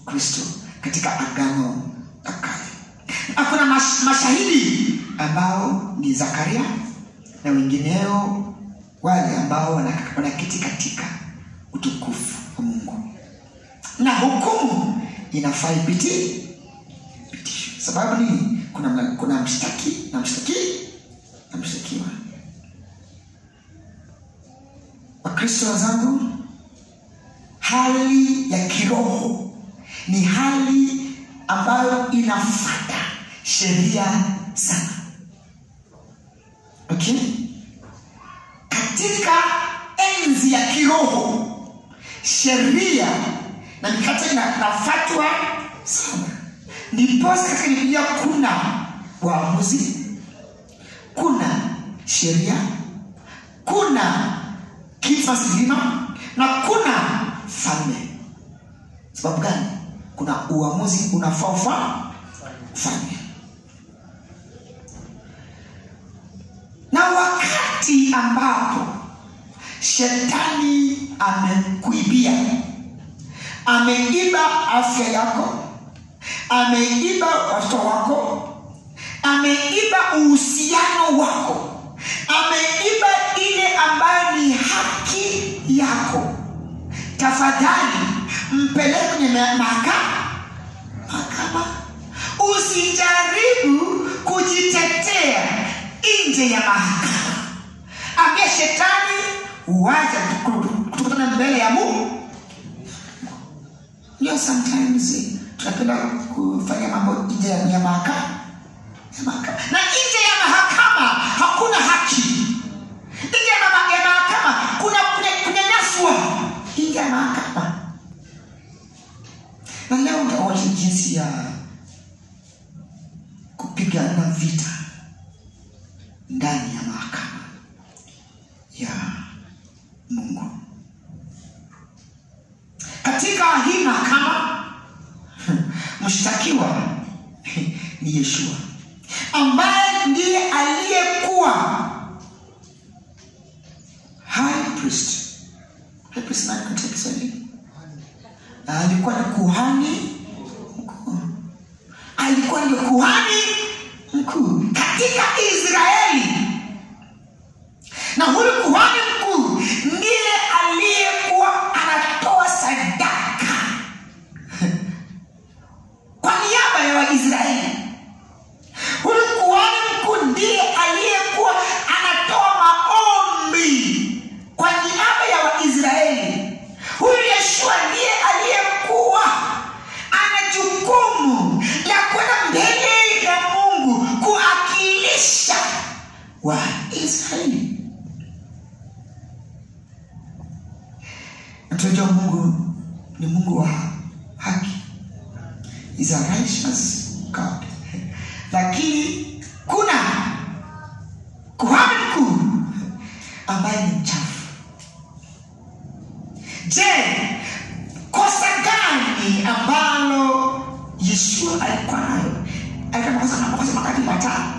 kristo katika agano la kale Na kuna mash, mashahidi ambao ni zakaria na wengineo wale ambao wana- wanaketi katika utukufu wa mungu na hukumu inafaa ipiti pitishwe sababu nini kuna, mla- kuna mshtaki na mshtaki na mshtakiwa wakristo wenzangu hali ya kiroho ni hali ambayo inafata sheria sana okay? katika enzi ya kiroho sheria na mikate ina- inafatwa sana ndiposa katika biblia kuna waamuzi kuna sheria kuna kifa silima na kuna falme sababu gani kuna uamuzi unafaa ufa ufanye na wakati ambapo shetani amekuibia ameiba afya yako ameiba watoto wako ameiba uhusiano wako ameiba ile ambayo ni haki yako tafadhali mpeleke kwenye ma- mahakama mahakama usijaribu kujitetea nje ya mahakama ambia shetani uwaja tukutana mbele ya mungu ndio sometimes tunapenda kufanya mambo nje ya ya mahakama ya mahakama. na nje ya mahakama hakuna haki nje ya mama- ya mahakama kuna kuna- kunyanyaswa nje ya mahakama na leo utaona jinsi ya kupigana vita ndani ya mahakama ya mungu katika hii mahakama mshtakiwa ni yeshua ambaye ndiye aliyekuwa high priest high priest nani katika kiswahili alikuwa ni kuhani mkuu alikuwa ndio kuhani mkuu katika israeli na huyu kuhani mkuu ndiye aliyekuwa anatoa sadaka kwa niaba ya waisraeli huyu kuhani mkuu ndiye aliyekuwa anatoa maombi kwa niaba ya waisraeli huyu yeshua ndiye aliyekuwa ana jukumu la kwenda mbele ya mungu kuakilisha waisraeli na tunajua mungu ni mungu wa haki is a righteous god lakini kuna kuhani mkuu ambaye ni mchafu je kosa gani ambalo yeshua alikuwa nayo alikuwa na makosa na makosa makati matano